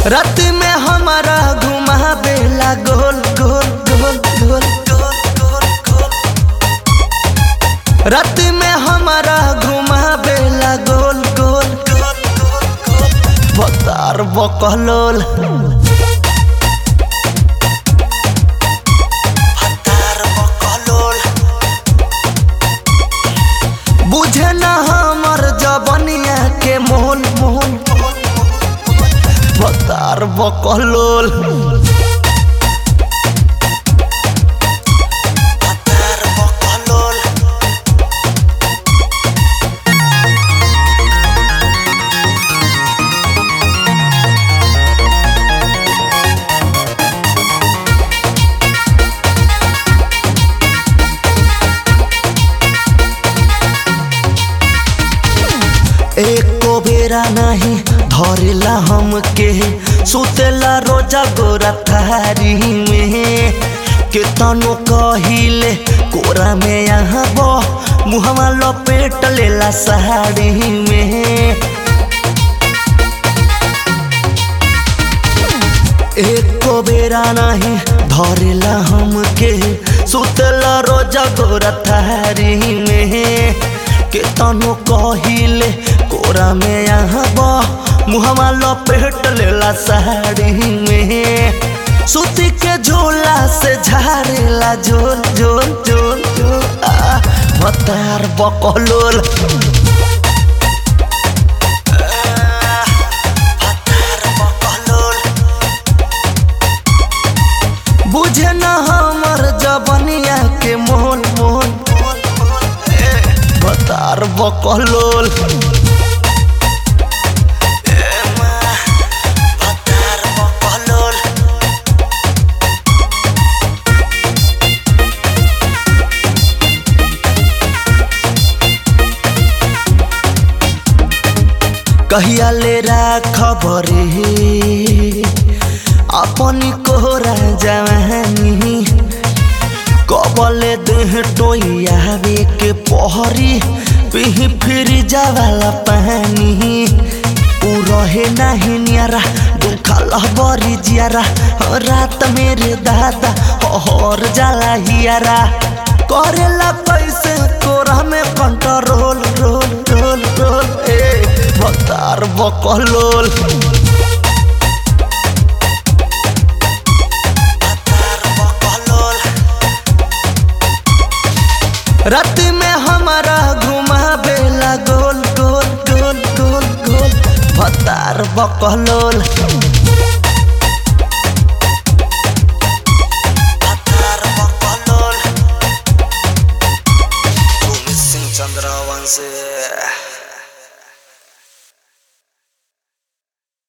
रात में हमारा घुमावेला गोल गोल गोल गोल गोल गोल गोल रात में हमारा घुमावेला गोल गोल गोल गोल गोल बतार बकलोल बतार बकलोल बुझे ना हमर जबनिया के मोल मोल बतार बकलोल बतार बकलोल एको बेरा नहीं धरेला हमके सुतेला रोजा गोरा थारी में केतनो कहिले कोरा में यहाँ बो मुहवा लपेट लेला साड़ी में एको बेरा नहीं धरेला हमके सुतला रोजा गोरा थारी में केतनो कहिले कोरा में यहाँ बा मुहवा लपेट लेला साड़ी में सुती के झोला से झाड़ेला झोल झोल झोल झोल आ बतार बकलोल बतार बकलोल बुझे न हमर जबनिया के मोल मोल बतार बकलोल बतार बकलोल कहिया ले खबरे अपनी कोहरा जवानी कबले देह टोयावे के पहरी पिह फिर जावाला पानी उ रहे नहीं नियारा दुखल बरी जियारा रात मेरे दादा हर जाला हियारा करेला कैसे कोरा में कंट्रोल रोल रोल रोल ए बतार बकलोल बतार बकलोल रात में हमारा घुमावेला गोल गोल गोल गोल गोल बतार बकलोल